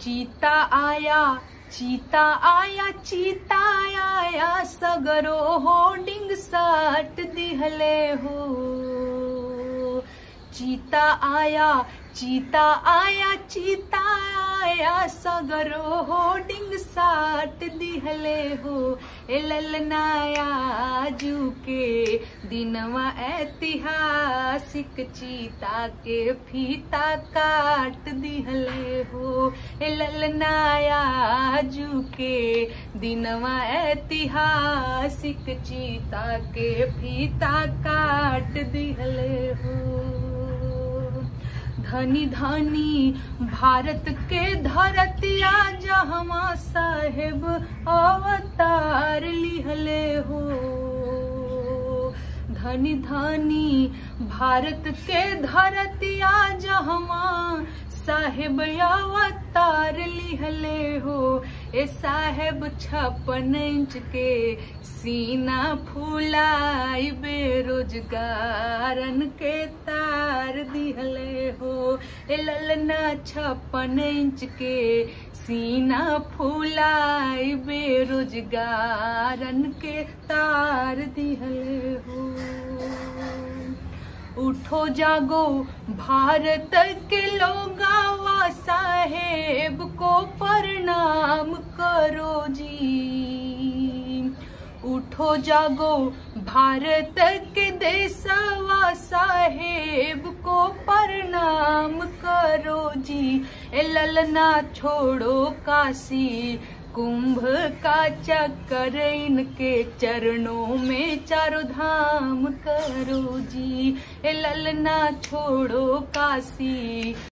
चीता आया चीता आया चीता आया सगरो होर्डिंग साट दिहले हो चीता आया चीता आया चीता आया सगरो होर्डिंग साट दिहले हो ए ललनाया जू के दिनवा ऐतिहासिक चीता के फीता काट दिहले हो ए ललनाया जू के दिनवा ऐतिहासिक चीता के फीता काट दिहले हो धनी धनी भारत के धरतिया जहमा साहेब अवतार लिहले हो धनी धनी भारत के धरतिया जहमा साहेब अवतार लिहले हो ए साहेब छप्पन इंच के सीना फुलाई बेरोजगारन के तार दिहले हो ए ललना छप्पन इंच के सीना फुलाई बेरोजगारन के तार दिहले हो उठो जागो भारत के लोगावा साहेब को प्रणाम करो जी उठो जागो भारत के देशवा साहेब को प्रणाम करो जी ए ललना छोड़ो काशी कुंभ का चक्कर इनके चरणों में चारों धाम करो जी ए ललना छोड़ो काशी